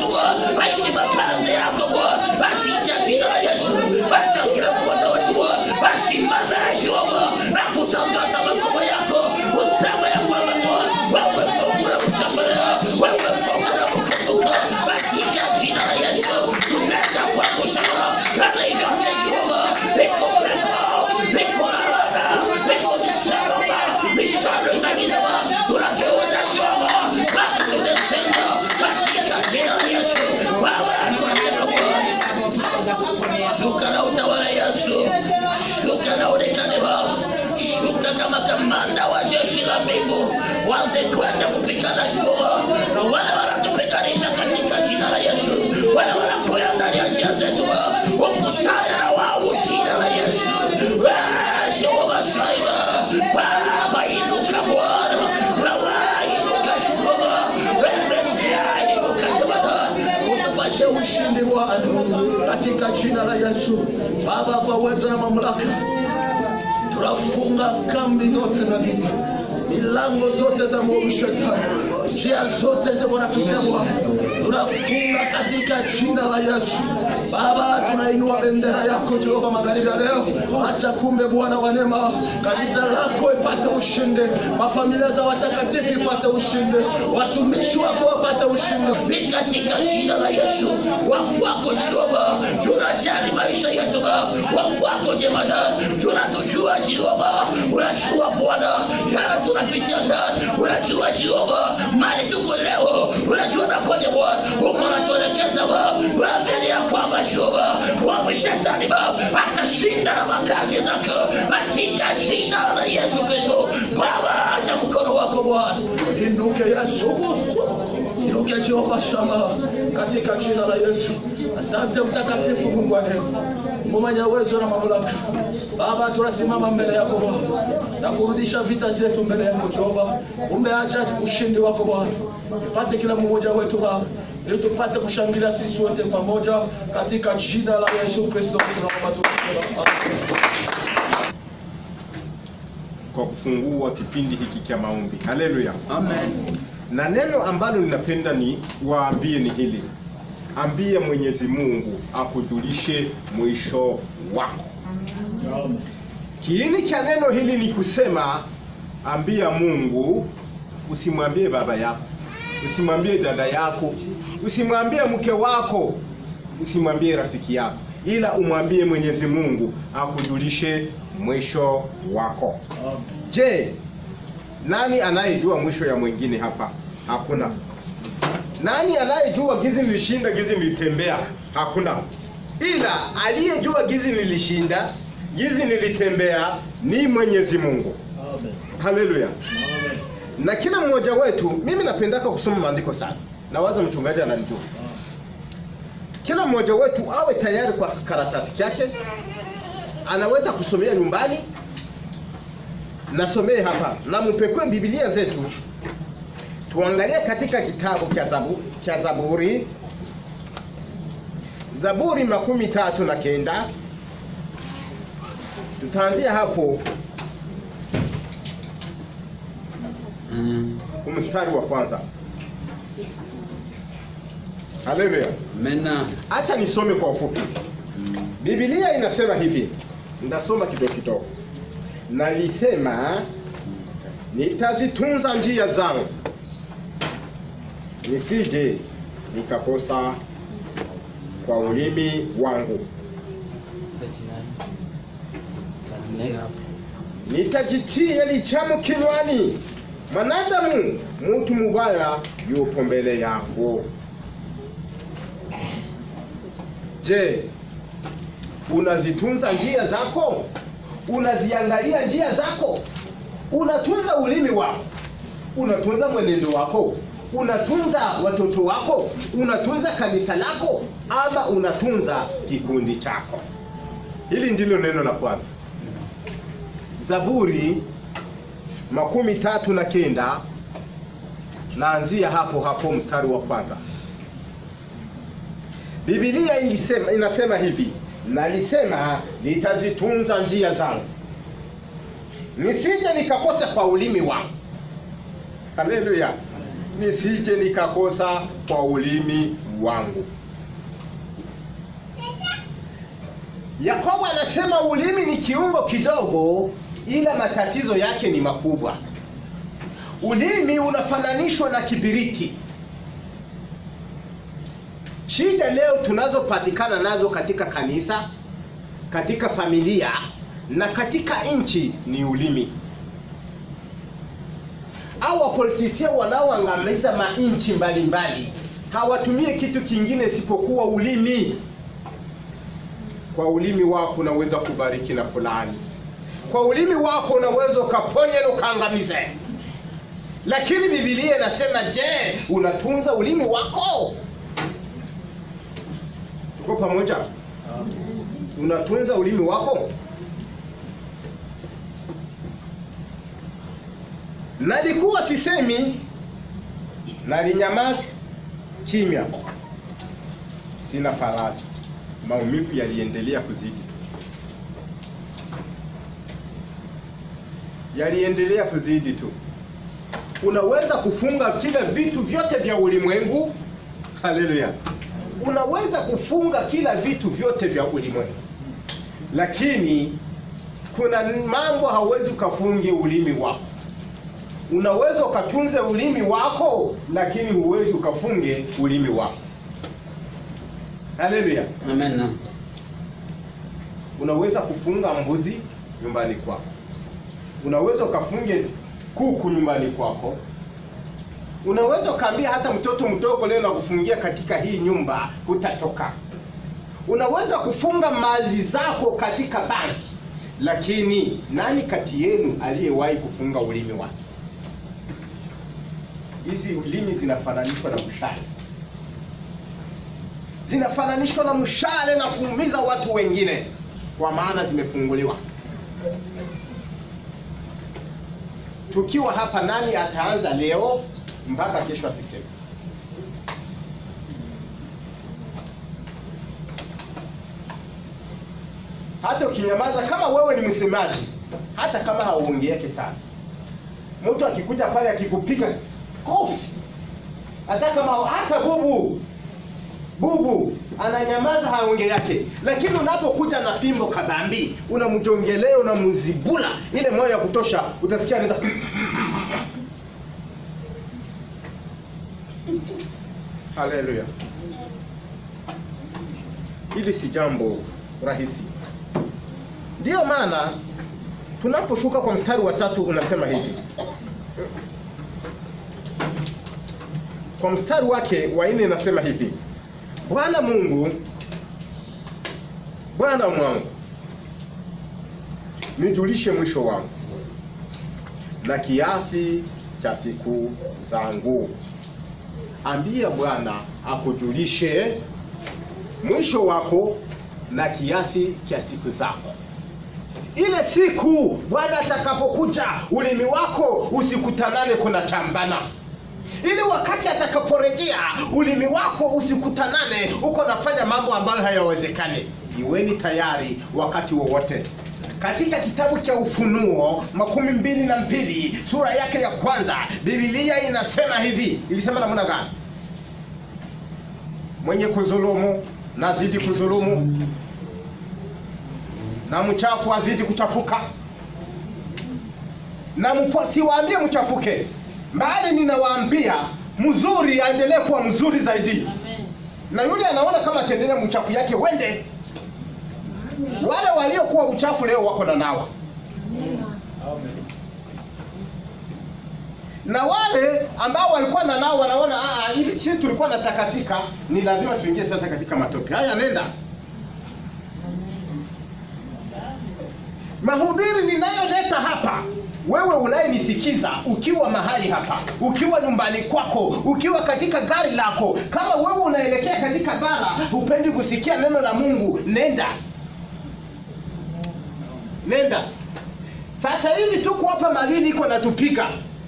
Bwana, aishi mapenzi yako Bwana, katika jina la Yesu. Acha kila mmoja wetu Bwana asimame Jehova na kutangaza makubwa yako, useme ya kwamba Bwana wewe Mungu unamtembelea, wewe Mungu unamkumbuka, katika jina la Yesu. Tunaenda kwa kushama kana yote Jehova, iko frema, iko lalana, iko misalaba, mishale za giza, tunageuza Jehova, back to the center, katika jina la Yesu. Baba, asante Bwana. Shuka na utawala Yesu, shuka na uonekane Baba, shuka kama kamanda wa jeshi la mbingu, wanze kwenda kupigana Jehova, na wale wanatupiganisha katika jina la Yesu, wale wanakuya ndani ya njia zetu Baba, ukutane na wao jina la Yesu. Ah, Jehova Shaiba, Baba inuka Bwana, Baba inuka Jehova, Mesia inuka Jehova, utupatie ushindi Bwana katika jina la Yesu. Baba, kwa uwezo na mamlaka, tunafunga kambi zote za giza, milango zote za mwovu shetani, njia zote za wanapitia Bwana, tunafunga katika jina la Yesu. Baba, tunainua bendera yako Jehova magharibi ya leo, acha kumbe Bwana wa neema, kanisa lako ipate ushindi, mafamilia za watakatifu ipate ushindi, watumishi wako wapate ushindi, ni katika jina la Yesu. Wafu wako Jehova, tunajali maisha yetu Baba, wafu wako jemadari, tunatujua Jehova, unajua Bwana yale tunapitia ndani, unajua Jehova mali tuko leo, unajua napoje Bwana, uko unatuelekeza Baba, unaambia kwamba Jehova wa shetani Baba atashinda na makazi zake katika jina la Yesu Kristo. Baba, acha mkono wako Bwana, inuke Yesu, inuke Jehova Shama, katika jina la Yesu. Asante mtakatifu Mungu wa neema, Mungu mwenye uwezo na mamlaka. Baba, tunasimama mbele yako Bwana na kurudisha vita zetu mbele yako Jehova. Umeacha ushindi wako Bwana, ipate kila mmoja wetu Baba, ili tupate kushangilia sisi wote pamoja katika jina la Yesu Kristo tunaomba tukisema kwa kufungua kipindi hiki cha maombi. Haleluya, amen. Na neno ambalo ninapenda ni waambie ni hili, ambia Mwenyezi Mungu akujulishe mwisho wako. Kiini cha neno hili ni kusema, ambia Mungu, usimwambie baba yako, usimwambie dada yako, usimwambie mke wako, usimwambie rafiki yako, ila umwambie Mwenyezi Mungu akujulishe mwisho wako. Je, nani anayejua mwisho ya mwingine hapa? Hakuna. Nani anayejua gizi nilishinda, gizi nilitembea? Hakuna. Ila aliyejua gizi nilishinda, gizi nilitembea ni Mwenyezi Mungu. Haleluya. Na kila mmoja wetu, mimi napendaka kusoma maandiko sana, nawaza mchungaji ananijua. Kila mmoja wetu awe tayari kwa karatasi yake, anaweza kusomea nyumbani, nasomee hapa na mpekue Biblia zetu, tuangalie katika kitabu cha Zabu, cha Zaburi, Zaburi makumi tatu na kenda. Tutaanzia hapo mstari wa kwanza. Haleluya. Mena. Acha nisome kwa ufupi. Biblia inasema hivi, ndasoma kidogo kidogo. Nalisema nitazitunza njia zangu nisije nikakosa kwa ulimi wangu, nitajitia lichamu kinywani, mwanadamu mutu mubaya yupo mbele yangu. Je, unazitunza njia zako? Unaziangalia njia zako? Unatunza ulimi wako? Unatunza mwenendo wako? Unatunza watoto wako? Unatunza kanisa lako? Ama unatunza kikundi chako? Hili ndilo neno la kwanza. Zaburi makumi tatu na kenda naanzia hapo hapo mstari wa kwanza. Biblia ingisema, inasema hivi, nalisema nitazitunza njia zangu nisije nikakosa kwa ulimi wangu. Haleluya! nisije nikakosa kwa ulimi wangu. Yakobo anasema ulimi ni kiungo kidogo, ila matatizo yake ni makubwa. Ulimi unafananishwa na kibiriti. Shida leo tunazopatikana nazo katika kanisa, katika familia na katika nchi ni ulimi. Au wapolitisia wanaoangamiza manchi mbalimbali hawatumie kitu kingine isipokuwa ulimi. Kwa ulimi wako unaweza kubariki na kulaani. Kwa ulimi wako unaweza ukaponya na ukaangamize. Lakini Biblia inasema, je, unatunza ulimi wako? Tuko pamoja? Unatunza ulimi wako? Nalikuwa sisemi, nalinyamaza kimya, sina faraja. Maumivu yaliendelea kuzidi, yaliendelea kuzidi tu. Unaweza kufunga kila vitu vyote vya ulimwengu. Haleluya! Unaweza kufunga kila vitu vyote vya ulimwengu, lakini kuna mambo hauwezi ukafunge ulimi wako. Unaweza ukatunze ulimi wako, lakini huwezi ukafunge ulimi wako. Haleluya! Amen. Unaweza kufunga mbuzi nyumbani kwako, unaweza ukafunge kuku nyumbani kwako, unaweza ukaambia hata mtoto mdogo leo na kufungia katika hii nyumba hutatoka. Unaweza kufunga mali zako katika banki, lakini nani kati yenu aliyewahi kufunga ulimi wake? Hizi ulimi zinafananishwa na mshale, zinafananishwa na mshale na kuumiza watu wengine, kwa maana zimefunguliwa. Tukiwa hapa, nani ataanza leo mpaka kesho asiseme? Hata ukinyamaza, kama wewe ni msemaji, hata kama hauongeeke sana, mtu akikuja pale akikupiga kofi, hata kama hata bubu bubu ananyamaza, haonge yake, lakini unapokuja na fimbo kabambi, unamjongelea, unamzibula ile moyo ya kutosha, utasikia anaweza Haleluya! Hili si jambo rahisi. Ndiyo maana tunaposhuka kwa mstari wa tatu unasema hivi kwa mstari wake wa nne inasema hivi Bwana Mungu, Bwana mwangu, nijulishe mwisho wangu na kiasi cha siku zangu. Ambia Bwana akujulishe mwisho wako na kiasi cha siku zako. Ile siku Bwana atakapokuja, ulimi wako usikutanane kuna chambana ili wakati atakaporejea ulimi wako usikutanane uko nafanya mambo ambayo hayawezekani. Iweni tayari wakati wowote. Katika kitabu cha Ufunuo makumi mbili na mbili sura yake ya kwanza Biblia inasema hivi, ilisema namna gani? Mwenye kudhulumu na azidi kudhulumu, na mchafu azidi kuchafuka, na mpo- siwaambie mchafuke bali ninawaambia mzuri aendelee kuwa mzuri zaidi, na yule anaona kama ataendelea mchafu yake wende. Wale waliokuwa uchafu leo wako na nawa, na wale ambao walikuwa na nao wanaona "Ah, hivi sisi tulikuwa natakasika, ni lazima tuingie sasa katika matope haya. Nenda mahubiri ninayoleta hapa wewe unayenisikiza ukiwa mahali hapa, ukiwa nyumbani kwako, ukiwa katika gari lako, kama wewe unaelekea katika bara, hupendi kusikia neno la Mungu, nenda nenda. Sasa hivi tuko hapa Malindi, iko natupiga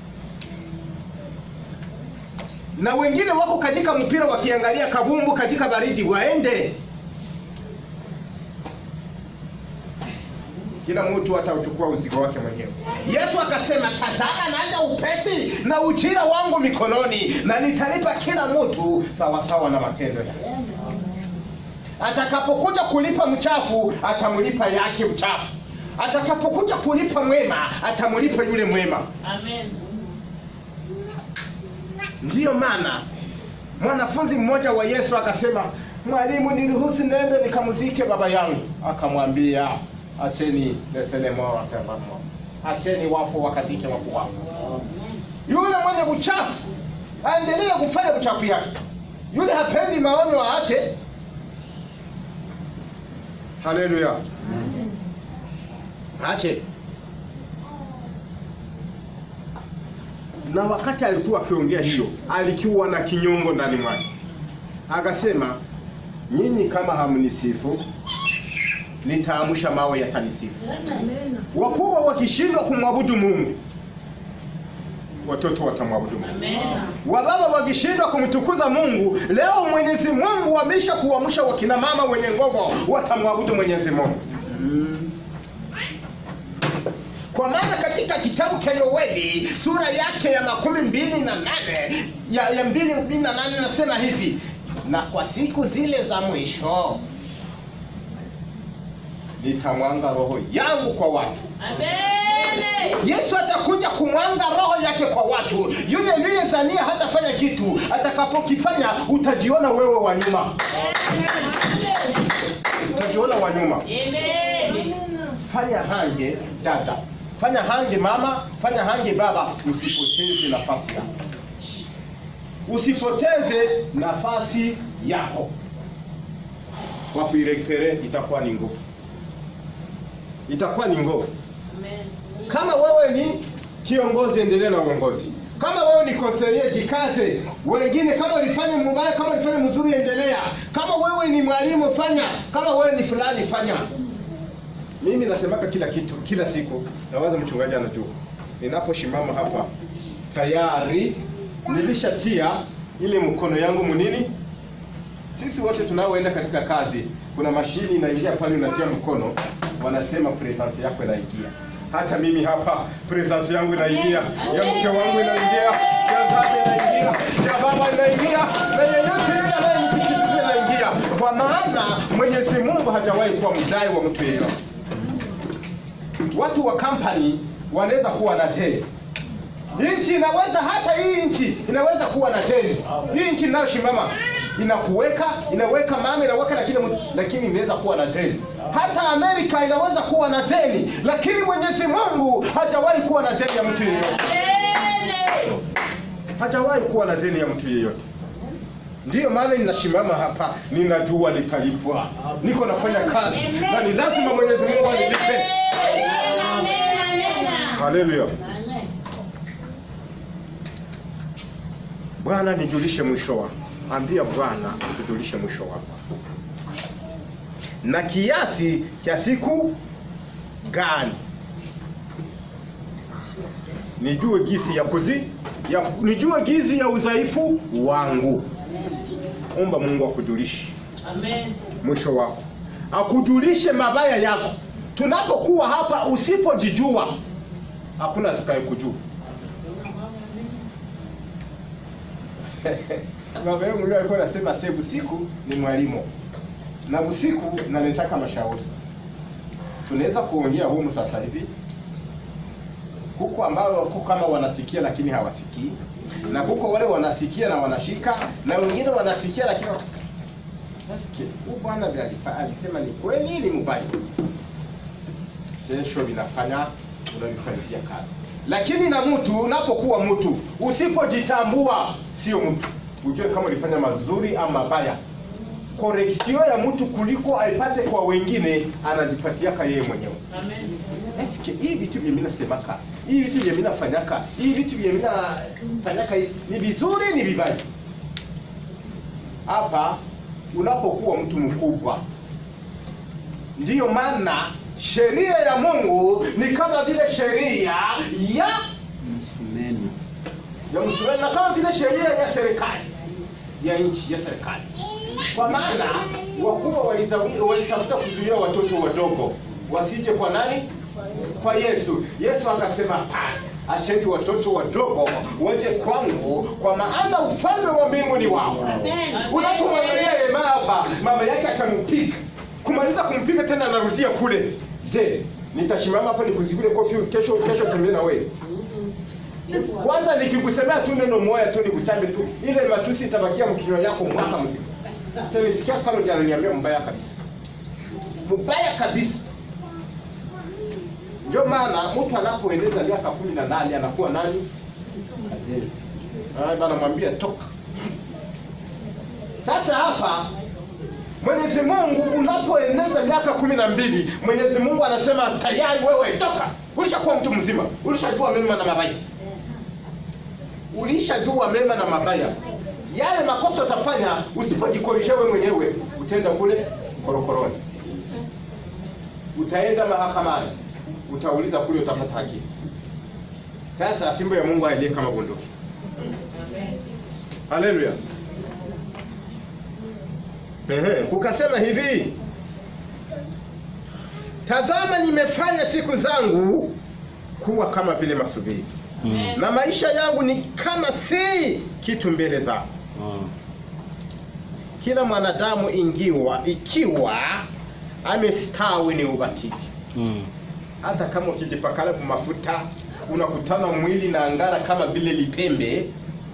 na wengine wako katika mpira wakiangalia kabumbu katika baridi, waende kila mtu atauchukua uzigo wake mwenyewe. Yesu akasema, tazama naja upesi na ujira wangu mikononi, na nitalipa kila mtu sawasawa na matendo yake. Atakapokuja kulipa mchafu, atamlipa yake mchafu. Atakapokuja kulipa mwema, atamlipa yule mwema. Amen. Ndiyo maana mwanafunzi mmoja wa Yesu akasema, mwalimu, niruhusu nende nikamzike baba yangu. Akamwambia, acheni leselemo watembamo, acheni wafu wakazike wafu wao. Yule mwenye uchafu aendelee kufanya uchafu yake, yule hapendi maono aache. Haleluya, aache. na wakati alikuwa akiongea hiyo alikuwa na kinyongo ndani mwake akasema nyinyi kama hamnisifu nitaamsha mawe yatanisifu wakubwa wakishindwa kumwabudu mungu watoto watamwabudu mungu Amen. wababa wakishindwa kumtukuza mungu leo mwenyezi mungu wamesha kuamsha wakina mama wenye nguvu watamwabudu mwenyezi mungu kwa maana katika kitabu cha Yoeli sura yake ya makumi mbili na nane ya, ya mbili mbili na nane nasema hivi, na kwa siku zile za mwisho nitamwanga roho yangu kwa watu. Amen. Yesu atakuja kumwanga roho yake kwa watu. Yule aliyezania hatafanya kitu, atakapokifanya utajiona wewe wa nyuma, utajiona wa nyuma. Amen. fanya hange dada, fanya hange mama, fanya hange baba, usipoteze nafasi yako, usipoteze nafasi yako. Kwa kuirekere itakuwa ni nguvu, itakuwa ni nguvu. Amen. Kama wewe ni kiongozi, endelea na uongozi. Kama wewe ni konselie, jikaze. Wengine kama ulifanya mbaya, kama ulifanya mzuri, endelea. Kama wewe ni mwalimu, fanya. Kama wewe ni fulani, fanya. Mimi nasemaka kila kitu kila siku, nawaza mchungaji anajua. Ninaposhimama hapa tayari nilishatia ile mkono yangu munini. Sisi wote tunaoenda katika kazi, kuna mashini inaingia pale, unatia mkono, wanasema presence yako inaingia. Hata mimi hapa presence yangu inaingia, ya mke wangu inaingia, ya dada inaingia, ya baba inaingia, na yeyote yule anayenisikiliza inaingia, kwa maana Mwenyezi Mungu hajawahi kuwa mdai wa mtu yeyote. Watu wa company wanaweza kuwa na deni nchi inaweza hata hii nchi inaweza kuwa na deni. Hii nchi inayoshimama inakuweka inaweka mama inaweka lakini lakini inaweza kuwa na deni. Hata Amerika inaweza kuwa na deni, lakini Mwenyezi Mungu hajawahi kuwa na deni ya mtu yeyote, Amen. hajawahi kuwa na deni ya mtu yeyote. Ndiyo maana ninasimama hapa, ninajua litalipwa, niko nafanya kazi na ni lazima Mwenyezi Mungu anilipe. Haleluya. Bwana nijulishe mwisho wako. Ambia Bwana akujulishe mwisho wako, na kiasi cha siku gani nijue gisi ya kuzi ya, nijue gizi ya udhaifu wangu. Omba Mungu akujulishe Amen. mwisho wako, akujulishe mabaya yako. Tunapokuwa hapa, usipojijua hakuna atakayekujua. Baba yangu leo alikuwa anasema sasa usiku ni mwalimu na usiku naletaka mashauri. Tunaweza kuongea humu sasa hivi huko ambao wako kama wanasikia lakini hawasikii, na huko wale wanasikia na wanashika, na wengine wanasikia lakini nasikia huyu bwana vile alifa- alisema ni kweli ni mbaya, kesho vinafanya unavifanyia kazi. Lakini na mtu unapokuwa mtu usipojitambua, sio mtu, ujue kama ulifanya mazuri ama mabaya. Koreksio ya mtu kuliko aipate kwa wengine, anajipatiaka yeye mwenyewe. Amen. Eske hii vitu vya mimi nasemaka, hii vitu vya mimi nafanyaka, hii vitu vya mimi nafanyaka hivi, ni vizuri ni vibaya? Hapa unapokuwa mtu mkubwa, ndiyo maana sheria ya Mungu ni kama vile sheria ya Msumeni. ya msumeni na kama vile sheria ya serikali ya nchi ya serikali, kwa maana wakubwa walizawi- walitafuta kuzuia watoto wadogo wasije kwa nani? Kwa Yesu. Yesu akasema hapana, acheni watoto wadogo waje kwangu, kwa maana ufalme wa mbingu ni wao. Unapomwangalia Ema hapa, mama yake akampika, kumaliza kumpika tena anarudia kule. Je, nitasimama hapa nikuzibile kofi kesho kesho tembee na wewe? Kwanza nikikusemea tu neno moja tu nikuchambe tu, ile matusi itabakia mkinywa yako mwaka mzima. Sasa nisikia kama unaniambia mbaya kabisa, mbaya kabisa. Ndio maana mtu anapoeneza miaka kumi na nane anakuwa nani? Ajenti. Ah, bana mwambia toka. Sasa hapa Mwenyezi Mungu unapoeneza miaka kumi na mbili Mwenyezi Mungu anasema tayari wewe toka, ulishakuwa mtu mzima, ulishajua mema na mabaya, ulishajua mema na mabaya. Yale makosa utafanya usipojikorisha wewe mwenyewe, utaenda kule korokoroni, utaenda mahakamani, utauliza kule, utapata haki. Sasa fimbo ya Mungu hailie kama bunduki. Haleluya. Ehe, kukasema hivi, tazama nimefanya siku zangu kuwa kama vile masubiri na maisha yangu ni kama si kitu mbele zako. Kila mwanadamu ingiwa ikiwa amestawi ni ubatili. Hata kama ukijipakala kwa mafuta unakutana mwili na angara kama vile lipembe,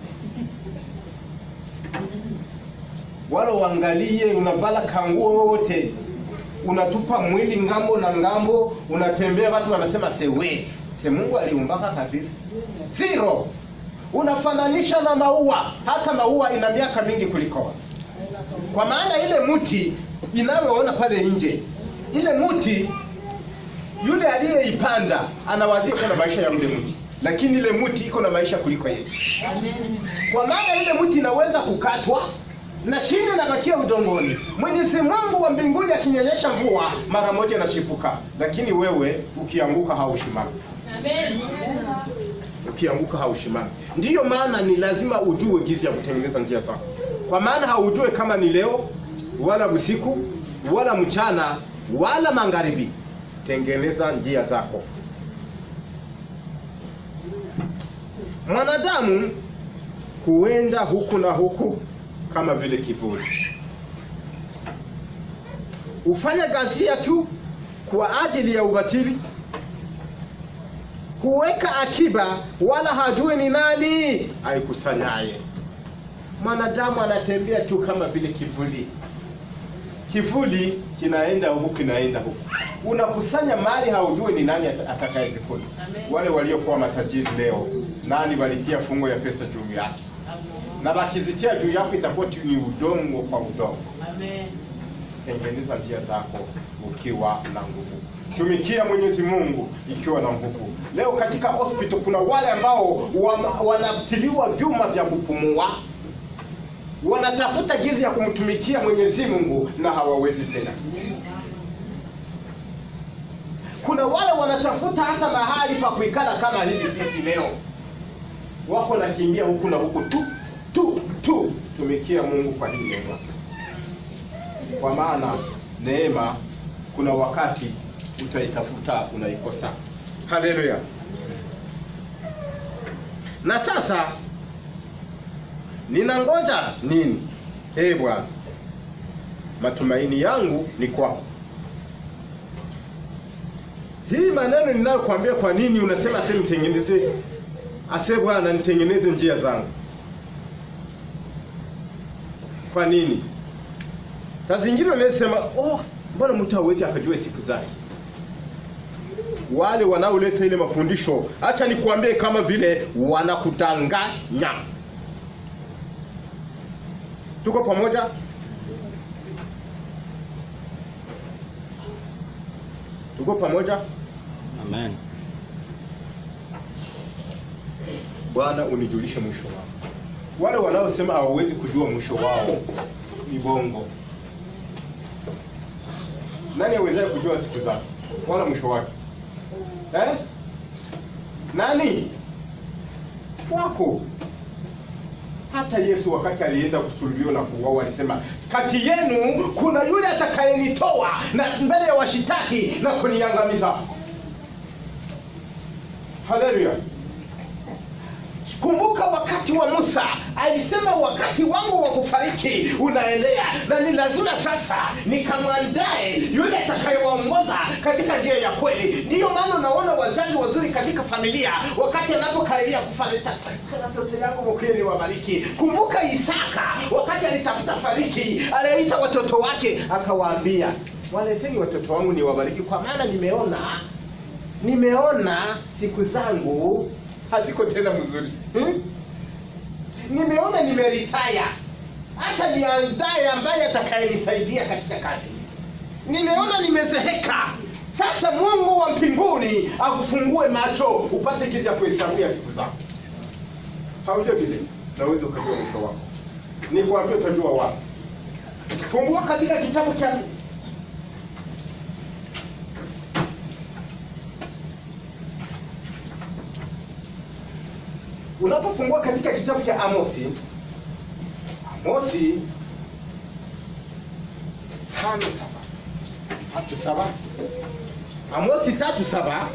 wala uangalie unavala kanguo wote unatupa mwili ngambo na ngambo, unatembea, watu wanasema sewe se Mungu aliumbaka kabisa zero. Unafananisha na maua, hata maua ina miaka mingi kuliko watu. Kwa maana ile mti inayoona pale nje, ile mti yule aliyeipanda anawazia kuna maisha ya yule mti, lakini ile mti iko na maisha kuliko yeye. Kwa maana ile mti inaweza kukatwa na shina inabakia udongoni. Mwenyezi Mungu wa mbinguni akinyonyesha mvua mara moja inashipuka, lakini wewe ukianguka haushimami ukianguka haushimami. Ndiyo maana ni lazima ujue jinsi ya kutengeneza njia zako, kwa maana haujue kama ni leo wala usiku wala mchana wala magharibi. Tengeneza njia zako. Mwanadamu huenda huku na huku kama vile kivuli, hufanya ghasia tu kwa ajili ya ubatili huweka akiba wala hajui ni nani aikusanyaye. Mwanadamu anatembea tu kama vile kivuli, kivuli kinaenda huku kinaenda huku, unakusanya mali, haujui ni nani atakayezikula. Wale waliokuwa matajiri leo, nani walitia fungo ya pesa juu yake, na wakizitia juu yako itakuwa tu ni udongo kwa udongo. Tengeneza njia zako ukiwa na nguvu. Tumikia Mwenyezi Mungu ikiwa na nguvu. Leo katika hospital kuna wale ambao wanatiliwa vyuma vya kupumua, wanatafuta jinsi ya kumtumikia Mwenyezi Mungu na hawawezi tena. Kuna wale wanatafuta hata mahali pa kuikala kama hivi sisi leo, wako nakimbia huku na huku tu tu tu. Tumikia Mungu kwa hii neema, kwa maana neema kuna wakati utaitafuta unaikosa. Haleluya! Na sasa ninangoja nini? Ee Bwana, matumaini yangu ni kwako. Hii maneno ninayokuambia, kwa nini unasema ase nitengeneze, ase Bwana nitengeneze njia zangu? Kwa nini? Saa zingine unaweza sema oh, mbona mtu hawezi akajua siku zake? Wale wanaoleta ile mafundisho, acha nikuambie, kama vile wanakudanganya. Tuko pamoja? Tuko pamoja? Amen. Bwana unijulishe mwisho wao. Wale wanaosema hawawezi kujua mwisho wao ni bongo. Nani awezaye kujua siku zake wala mwisho wake eh? Nani wako? Hata Yesu wakati alienda kusulubiwa na kuuawa alisema, kati yenu kuna yule atakayenitoa na mbele ya washitaki na kuniangamiza. Haleluya! Kumbuka wakati wa Musa alisema, wakati wangu wa kufariki unaelea, na ni lazima sasa nikamwandae yule atakayewaongoza katika njia ya kweli. Ndiyo maana unaona wazazi wazuri katika familia, wakati anapokaribia kufarika, watoto yangu mkweli wabariki. Kumbuka Isaka wakati alitafuta fariki, aliita watoto wake akawaambia, waleteni watoto wangu niwabariki, kwa maana nimeona nimeona siku zangu haziko tena mzuri hmm? nimeona nimeritaya hata niandaye ambaye atakayenisaidia katika kazi nimeona nimezeheka sasa mungu wa mbinguni akufungue macho upate kizi ya kuhesabia siku zako haujua vile naweza ukajua mwisho wako nikwambia utajua wapi fungua katika kitabu cha unapofungua katika kitabu cha Amosi, Amosi tano saba tatu saba Amosi tatu saba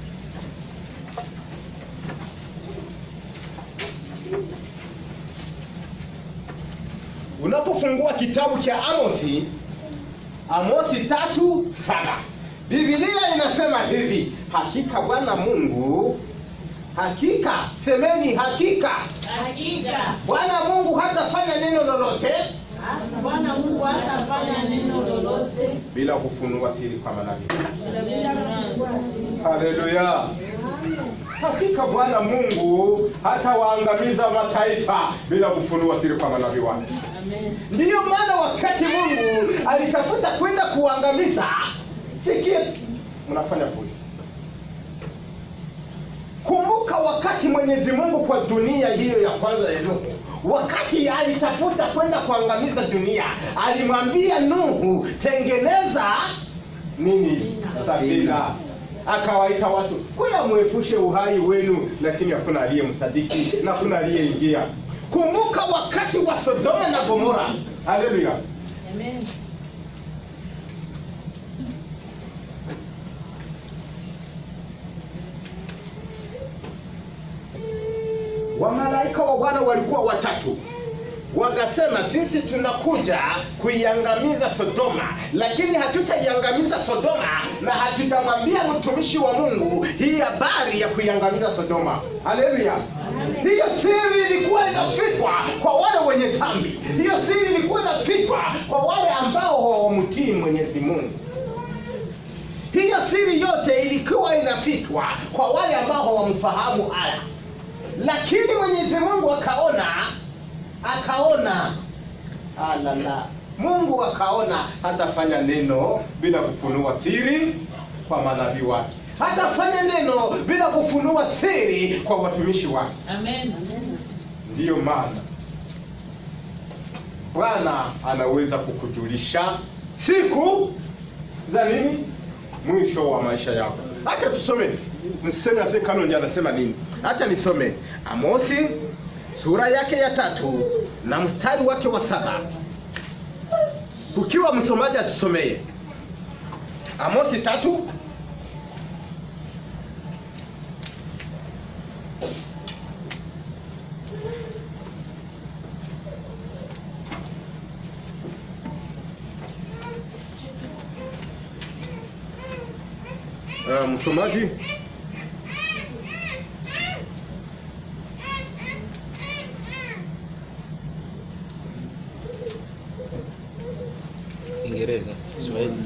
unapofungua kitabu cha Amosi, Amosi tatu saba Biblia inasema hivi, hakika Bwana Mungu hakika semeni hakika Hakika bwana mungu hatafanya neno lolote Bwana Mungu hatafanya neno lolote bila kufunua siri kwa manabii bila kufunua haleluya hakika bwana mungu hatawaangamiza mataifa bila kufunua siri kwa manabii wake Amen. ndiyo maana wakati mungu alitafuta kwenda kuangamiza sikia mnafanya fujo kumbuka wakati mwenyezi mungu kwa dunia hiyo ya kwanza ya nuhu wakati alitafuta kwenda kuangamiza dunia alimwambia nuhu tengeneza nini safina akawaita watu kuya mwepushe uhai wenu lakini hakuna aliyemsadiki na hakuna aliyeingia kumbuka wakati wa sodoma na gomora haleluya Amen. wamalaika wa bwana walikuwa watatu wakasema sisi tunakuja kuiangamiza sodoma lakini hatutaiangamiza sodoma na hatutamwambia mtumishi wa mungu hii habari ya kuiangamiza sodoma haleluya hiyo siri ilikuwa inafichwa kwa wale wenye zambi hiyo siri ilikuwa inafichwa kwa wale ambao hawamtii mwenyezi mungu hiyo siri yote ilikuwa inafichwa kwa wale ambao hawamfahamu ala lakini mwenyezi mungu akaona akaona alala mungu akaona hatafanya neno bila kufunua siri kwa manabii wake hatafanya neno bila kufunua siri kwa watumishi wake Amen. ndiyo maana bwana anaweza kukujulisha siku za nini mwisho wa maisha yako hacha tusome mseme ase kalonji anasema nini hacha nisome amosi sura yake ya tatu na mstari wake wa saba ukiwa msomaji atusomee amosi tatu Uh, msomaji Kiingereza, Kiswahili.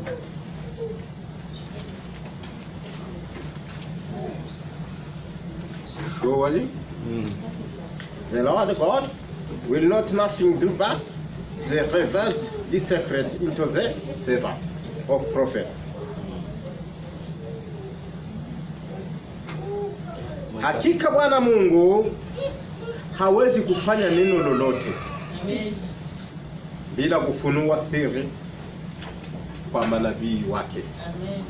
surely Mm. the Lord God will not nothing do but they revealed this secret into the servant of prophet. Hakika Bwana Mungu hawezi kufanya neno lolote Amen. bila kufunua siri kwa manabii wake. Amen.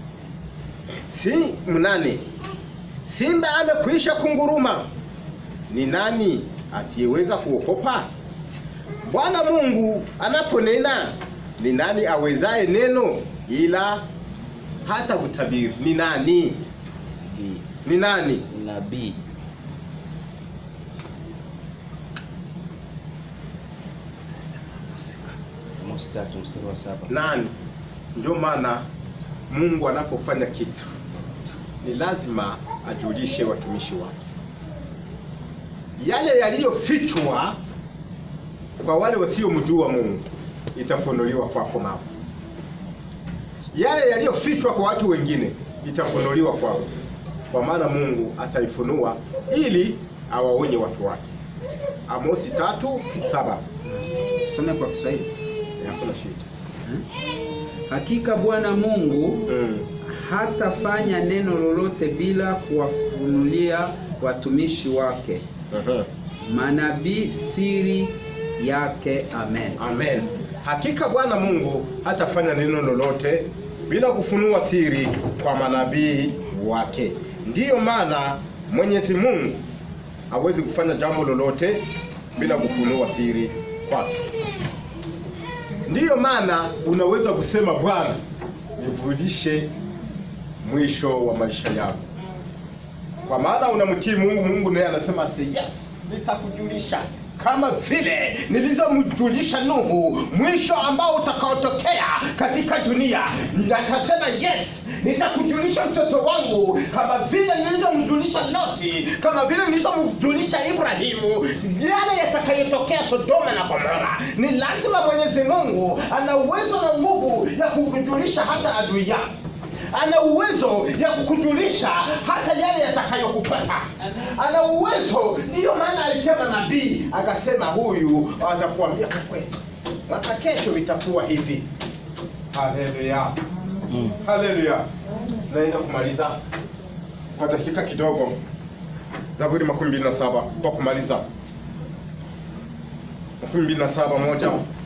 Si mnane, simba amekwisha kunguruma ni nani asiyeweza kuokopa? Bwana Mungu anaponena, ni nani awezaye neno ila hata kutabiri? Ni nani? Ni nani? nabii Amos tatu mstari wa saba Nani? Ndio maana Mungu anapofanya kitu ni lazima ajulishe watumishi wake yale yaliyofichwa kwa wale wasiomjua Mungu itafunuliwa kwako mama. Yale yaliyofichwa kwa watu wengine itafunuliwa kwao, kwa maana Mungu ataifunua ili awaonye watu wake. Amosi tatu saba. Some kwa Kiswahili. Hakuna shida. Hakika Bwana Mungu Mm. hatafanya neno lolote bila kuwafunulia watumishi wake Mhm. manabii siri yake. Amen. Amen. Hakika Bwana Mungu hatafanya neno lolote bila kufunua siri kwa manabii wake. Ndiyo maana Mwenyezi Mungu hawezi kufanya jambo lolote bila kufunua siri kwake. Ndiyo maana unaweza kusema Bwana, nivudishe mwisho wa maisha yako, kwa maana unamtii Mungu. Mungu naye anasema say yes, nitakujulisha kama vile nilivyomjulisha Nuhu mwisho ambao utakaotokea katika dunia. Atasema yes, nitakujulisha mtoto wangu kama vile nilivyomjulisha Loti, kama vile nilivyomjulisha Ibrahimu, yale yatakayotokea Sodoma na Gomora. Ni lazima Mwenyezi Mungu ana uwezo na nguvu ya kukujulisha hata adui yako ana uwezo ya kukujulisha hata yale yatakayokupata. Ana uwezo, ndiyo maana alitema nabii akasema, huyu atakuambia kwa kweli, mwaka kesho itakuwa hivi. Haleluya, haleluya. Naenda kumaliza kwa dakika kidogo, Zaburi makumi mbili na saba kwa kumaliza, makumi mbili na saba moja.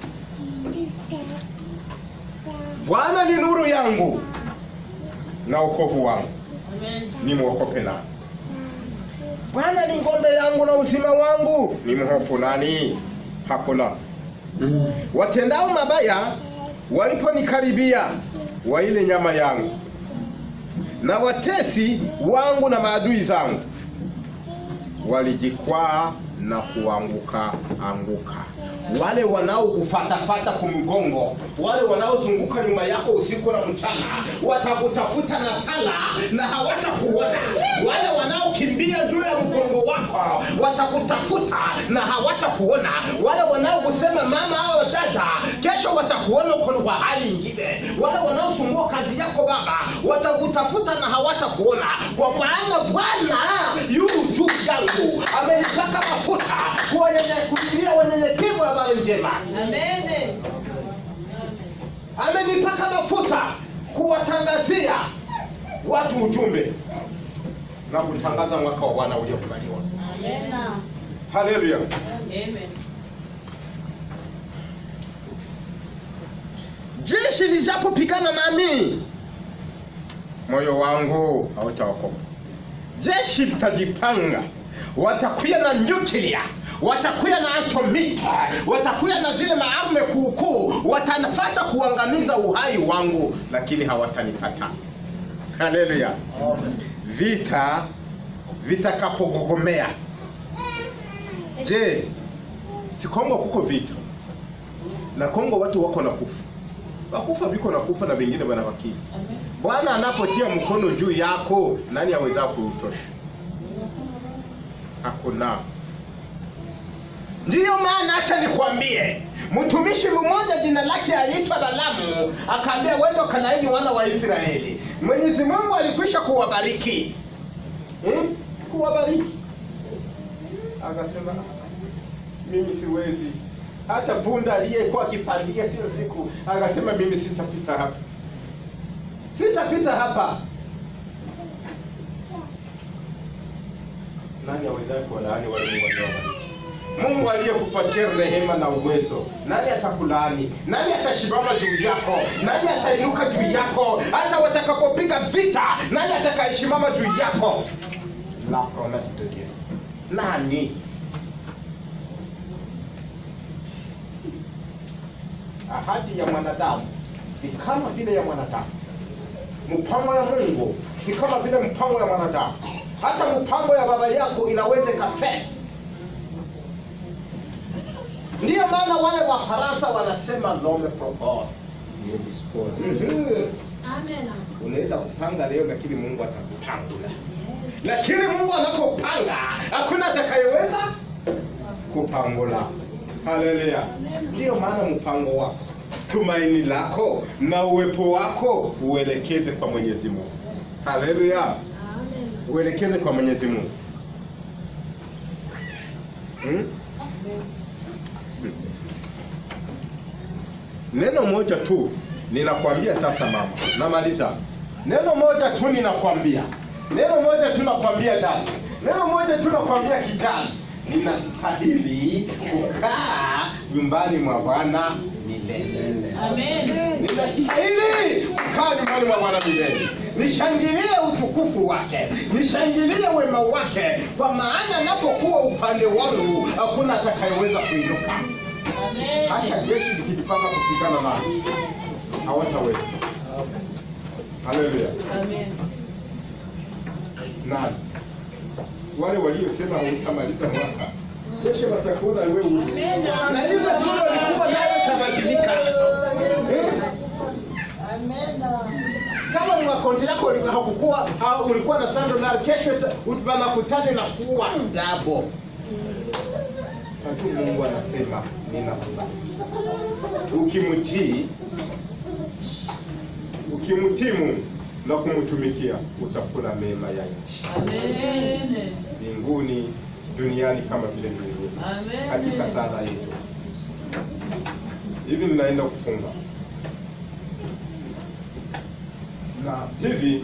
Bwana ni nuru yangu na wokovu wangu, ni mwokope nani? Bwana ni ngombe yangu na uzima wangu, ni mhofu nani? Hakuna. Watendao mabaya waliponikaribia, waile nyama yangu, na watesi wangu na maadui zangu walijikwaa na kuanguka anguka. Wale wanaokufatafata kumgongo, wale wanaozunguka nyuma yako usiku na mchana, watakutafuta na tala na hawatakuona. Wale wanaokimbia juu ya mgongo wako watakutafuta na hawatakuona. Wale wanaokusema mama au dada, kesho watakuona uko kwa hali ingine. Wale wanaosumbua kazi yako baba, watakutafuta na hawatakuona, kwa maana Bwana yu juu yangu, amenipaka mafuta kuwatia wanyenyekevu habari njema Amen. amenipaka mafuta kuwatangazia watu ujumbe na kutangaza mwaka wa Bwana uliokubaliwa. Amen. Haleluya! Amen. Jeshi lijapopigana nami, moyo wangu hautaokoka. Jeshi litajipanga, watakuya na nyuklia, watakuya na atomika, watakuya na zile maarme kuukuu, watanafata kuangamiza uhai wangu, lakini hawatanipata. Haleluya! Vita vitakapogogomea. Je, si Kongo kuko vita na Kongo watu wako na kufa, wakufa viko na kufa na wengine wanabaki. Bwana anapotia mkono juu yako, nani aweza kuutosha? Hakuna. Ndiyo maana acha nikwambie, mtumishi mmoja jina lake aliitwa Balamu, akaambia wende wakalaini wana wa Israeli. Mwenyezi Mungu alikwisha kuwabariki hmm? kuwabariki, akasema mimi siwezi. Hata punda aliyekuwa akipandia kila siku akasema mimi sitapita hapa, sitapita hapa. Nani awezaye kuwalaani wale Mungu aliowabariki? Mungu aliyekupatia rehema na uwezo, nani atakulaani? Nani atashimama juu yako? Nani atainuka juu yako? Hata watakapopiga vita, nani atakayesimama juu yako? La promesse de Dieu. nani? Ahadi ya mwanadamu si kama vile ya mwanadamu, mpango ya Mungu si kama vile mpango ya mwanadamu. Hata mpango ya baba yako inaweza ikafeli. Ndiyo maana wale Wafaransa wanasema l'homme propose. Ndiyo dispose. Mhm. Amen. Unaweza kupanga leo, lakini Mungu atakupangula. Lakini Mungu anapopanga hakuna atakayeweza kupangula. Haleluya! Ndiyo maana mpango wako, tumaini lako na uwepo wako uelekeze kwa Mwenyezi Mungu. Haleluya! Amen. uelekeze kwa Mwenyezi Mungu. Hmm? Neno moja tu ninakwambia sasa, mama, namaliza. Neno moja tu ninakwambia, neno moja tu nakwambia dada, neno moja tu nakwambia kijana, ninastahili kukaa nyumbani mwa Bwana milele. Amen. Ninastahili kukaa nyumbani mwa Bwana milele, nishangilie utukufu wake, nishangilie wema wake, kwa maana anapokuwa upande wangu hakuna atakayeweza kuinuka. Hata Amen. jeshi likijipanga kupigana nasi hawataweza. Haleluya! Amen. Na wale waliosema hutamaliza mwaka kesho watakuona wewe uzi. na ile sura walikuwa nayo itabadilika. Eh? kama ni makonti yako ulikuwa- hakukuwa au ulikuwa na sando na kesho ita- wanakutana na kuwa dabo. Lakini Mungu anasema ninakubali. Ukimtii, ukimtii Mungu na kumtumikia utakula mema ya nchi Amen. mbinguni, duniani kama vile mbinguni. Amen. Katika sala yetu hivi, ninaenda kufunga na hivi,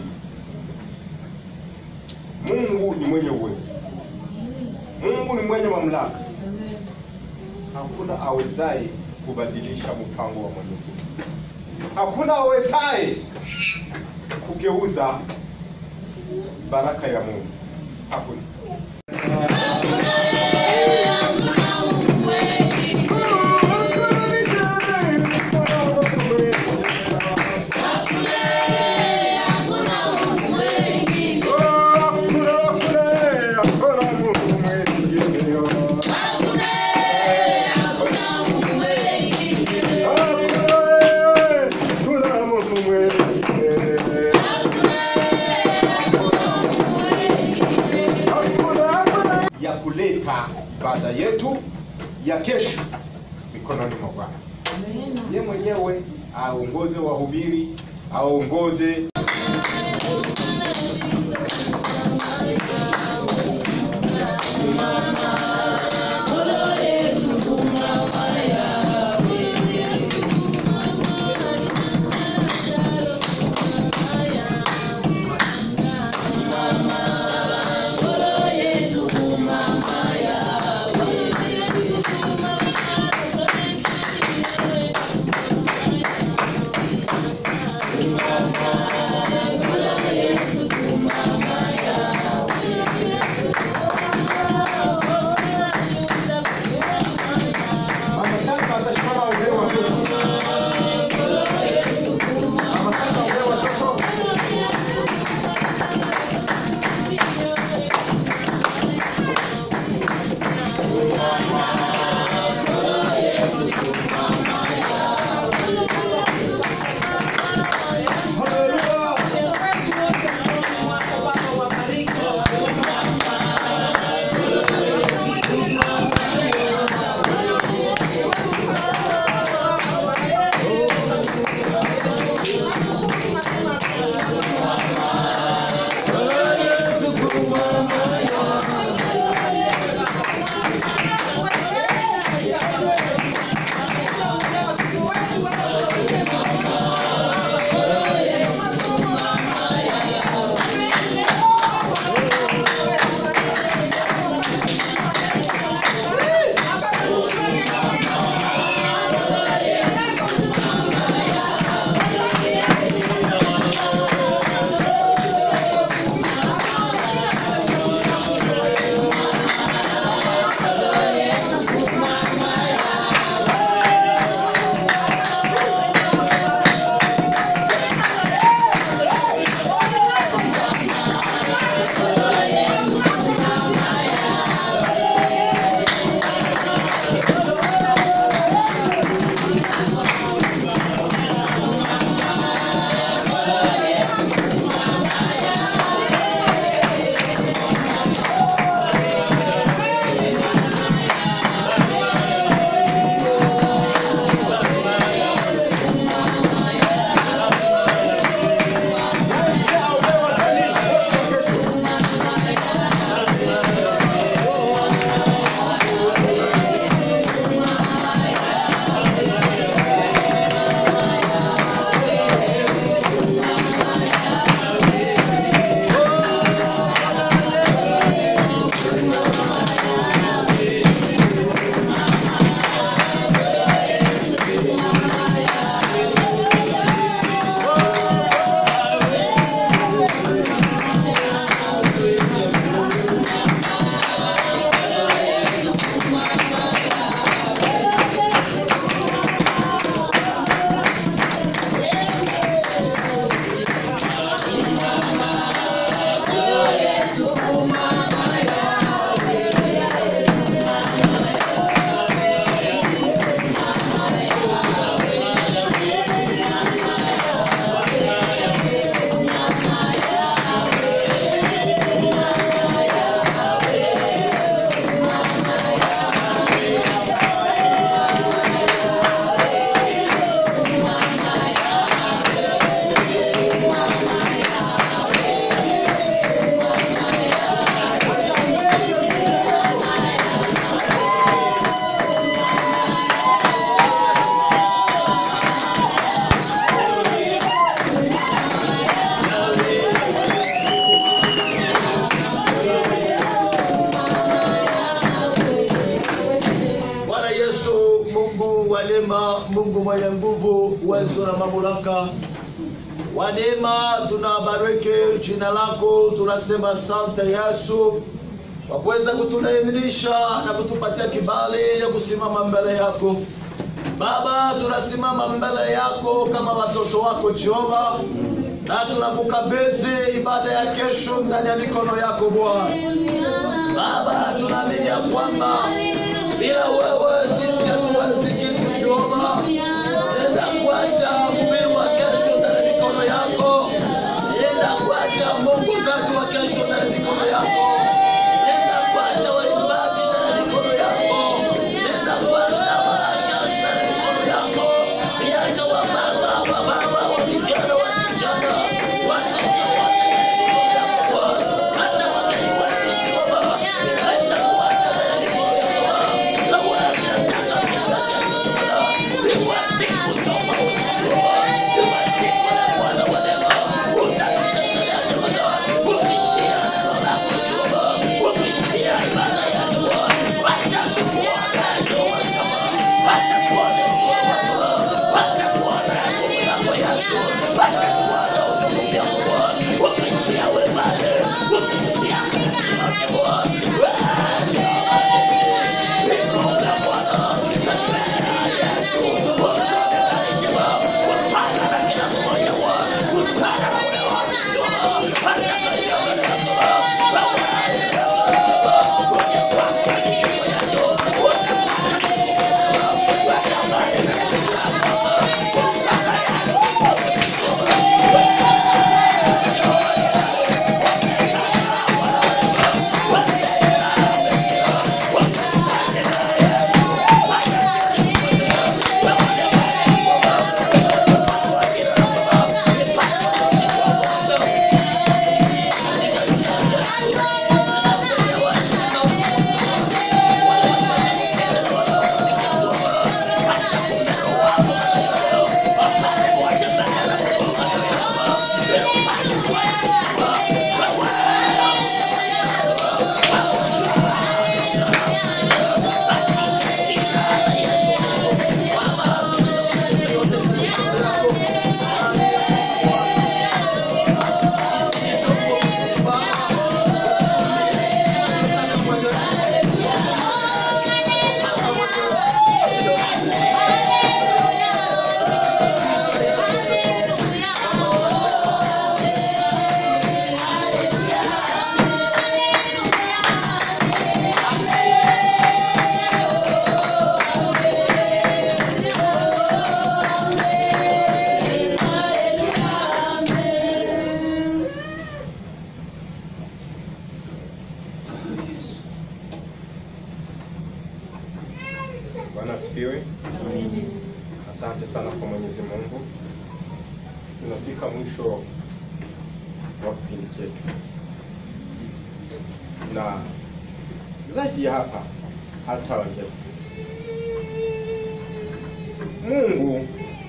Mungu ni mwenye uwezo, Mungu ni mwenye mamlaka. Amen. Hakuna awezaye kubadilisha mpango wa Mwenyezi Mungu. Hakuna awezaye kugeuza baraka ya Mungu. Hakuna. ya kuleta ibada yetu ya kesho mikononi mwa Bwana. Ye mwenyewe aongoze wahubiri, aongoze Amen. Baba Mungu mwenye nguvu, uwezo na mamlaka, wa neema, tunabariki jina lako, tunasema asante Yesu kwa kuweza kutunaimilisha na kutupatia kibali ya kusimama mbele yako Baba. Tunasimama mbele yako kama watoto wako Jehova, na tunakukabidhi ibada ya kesho ndani ya mikono yako Bwana. Baba, tunaamini ya kwamba bila wewe sisi hatuwezi kitu Jehova. Enda kuacha mhubiri wa kesho ndani ya mikono yako, enda kuacha mwongozaji wa kesho ndani ya mikono yako, enda kuacha waimbaji ndani ya mikono yako, enda kuacha marashas ndani ya mikono yako, iacha wamama, wababa, wa vijana, wasichana, watoto wote ndani ya mikono yako Bwana, hata wageni wetu Jehova, enda kuacha ndani ya mikono yako na wewe nataka siku ya kesho Bwana, iwe siku tofauti Jehova, iwe siku ya Bwana wa neema, utatutetea Jehova, kupitia neno lako Jehova, kupitia ibada yako Bwana, wacha tukuone Jehova Shama, wacha tuone mkono wako, wacha tuone nguvu yako Yesu, wacha tuone utukufu yako Bwana, kupitia ibada, kupitia Kristo wako Bwana, wacha Inuka Bwana, tembea Yesu, uchone kanisa, utana na kila mmoja Bwana, utana na ule watu Jehova, hata katika mbele yako Bwana asifiwe. Asante sana kwa Mwenyezi Mungu. Tunafika mwisho wa kipindi chetu, na zaidi ya hapa hataongeza. Mungu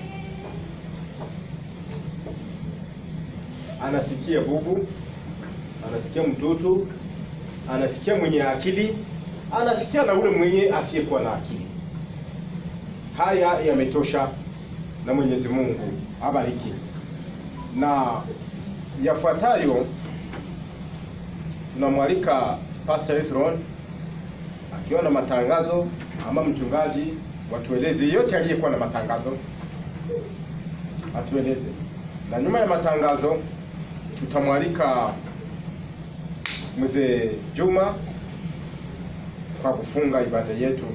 anasikia bubu, anasikia mtoto, anasikia mwenye akili, anasikia na ule mwenye asiyekuwa na akili. Haya yametosha, na Mwenyezi Mungu abariki. Na yafuatayo tunamwalika Pastor Ezron akiwa na matangazo, ama mchungaji watueleze yote aliyekuwa na matangazo atueleze, na nyuma ya matangazo tutamwalika mzee Juma kwa kufunga ibada yetu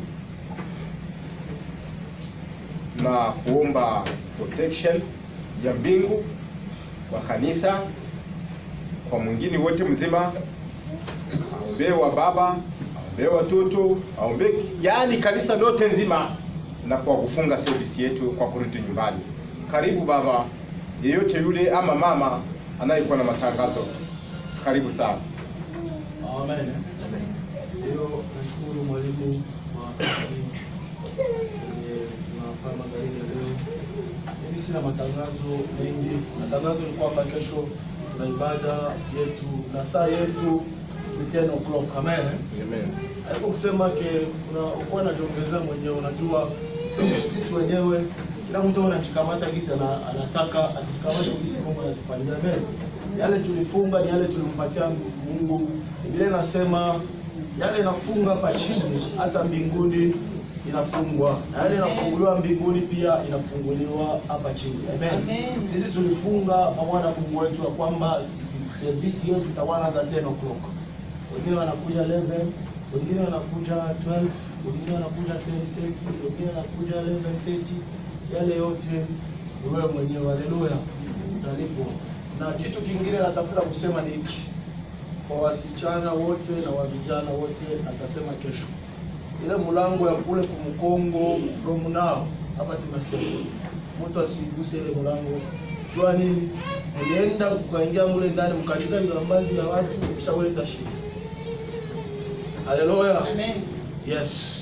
na kuomba protection ya mbingu kwa kanisa, kwa mwingine wote mzima, aombee wa baba, aombee watoto, aombee yaani kanisa lote nzima, na kwa kufunga service yetu kwa kurudi nyumbani. Karibu baba, yeyote yule ama mama anayekuwa na matangazo, karibu sana. Amen. Leo nashukuru mwalimu wa kwenye tunafanya magharibi ya leo. Mimi sina matangazo mengi. Matangazo ni kwamba kesho tuna ibada yetu na saa yetu ni 10 o'clock. Amen. Amen. Haiko kusema ke una ukuwa najiongezea mwenyewe, unajua sisi wenyewe kila mtu anajikamata gisi ana- anataka asijikamate gisi Mungu anatupangia mbele. Yale tulifunga ni yale tulimpatia Mungu. Biblia inasema yale inafunga hapa chini hata mbinguni inafungwa na yale inafunguliwa mbinguni pia inafunguliwa hapa chini. Amen. Amen. Sisi tulifunga pamoja na Mungu wetu ya kwamba service yetu itaanza 10 o'clock. Wengine wanakuja 11, wengine wanakuja 12, wengine wanakuja 10:30, wengine wanakuja 11:30. Yale yote ni wewe mwenyewe. Haleluya, utalipwa. Na kitu kingine natafuta kusema ni hiki kwa wasichana wote na wa vijana wote, atasema kesho ile mlango ya kule kumkongo from now hapa tunasema mtu asiguse ile mlango. Jua nini? Ulienda ukaingia mule ndani mkatika vilambazi ya watu kisha uleta shida. Haleluya. Amen. Yes.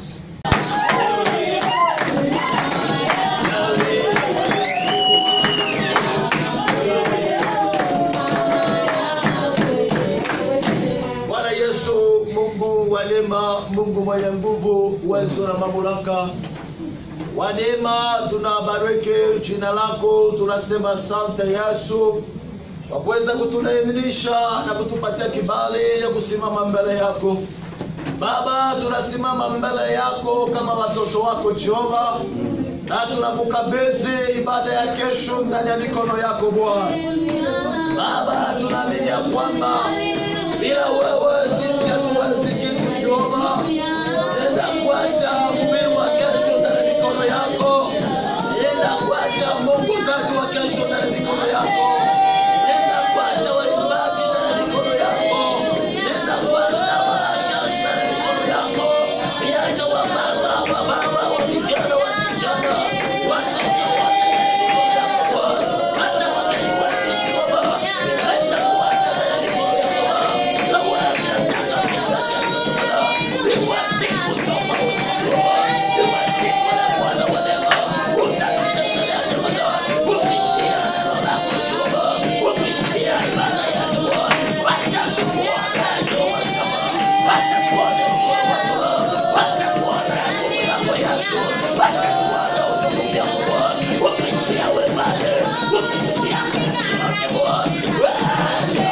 Bwana Yesu, Mungu wa neema, Mungu mwenye nguvu, uwezo na mamlaka, wa neema, tunabariki jina lako, tunasema asante Yesu kwa kuweza kutunaiminisha na kutupatia kibali ya kusimama mbele yako. Baba, tunasimama mbele yako kama watoto wako Jehova, na tunakukabidhi ibada ya kesho ndani ya mikono yako Bwana. Baba, tunaamini ya kwamba bila wewe sisi hatuwezi kitu Jehova. Enda kuacha mhubiri wa kesho ndani ya mikono yako. Enda kuacha mwongozaji wa kesho ndani ya mikono yako. Enda kuacha waimbaji ndani ya mikono yako. Enda kuacha wanashazi ndani ya mikono yako. Iacha wamama, wababa, wa vijana, wasichana, watoto wote ndani ya mikono yako Bwana. Hata wageni wetu Jehova. Enda kuacha ndani ya mikono yako Bwana. Na wewe unataka siku ya kesho Bwana. Iwe siku tofauti Jehova. Iwe siku ya Bwana wa neema. Utatutetea Jehova. Kupitia neno lako Jehova. Kupitia ibada yako Bwana. Wacha tukuone Jehova Shama. Wacha tuone mkono wako Bwana. Wacha tuone nguvu yako Yesu. Wacha tuone utukufu wako Bwana. Kupitia wepale. Kupitia Kristo wake Bwana. Wacha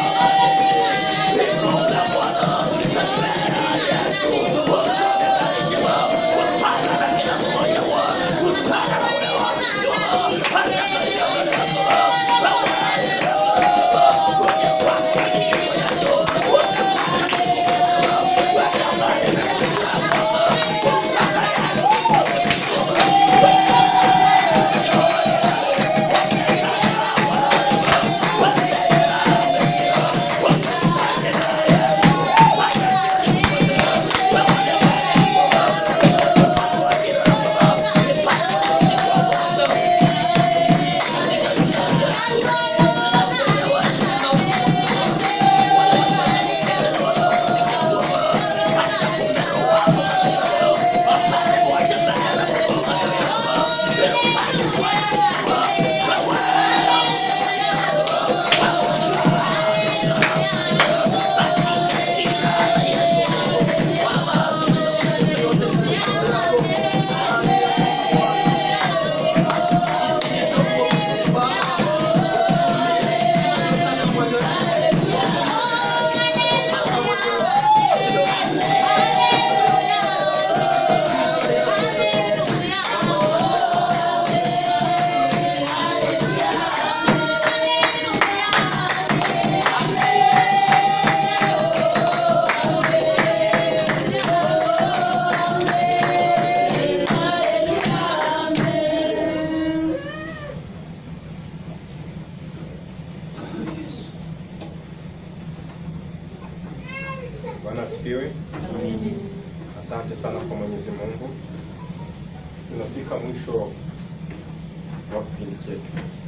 Inuka Bwana. Tembea Yesu. Usionekanishe Bwana. Kutana na kila mmoja Bwana. Kutana na ule watu Jehova. Hata katika mbele yako Bwana. Wewe ndiye unasema. Uje kwako Kristo Yesu. Uje kwako Kristo Yesu. Uje amani na Kristo Bwana. Usana Yesu. Bwana asifiwe. Asante sana kwa Mwenyezi Mungu. Tunafika mwisho wa kipindi chetu.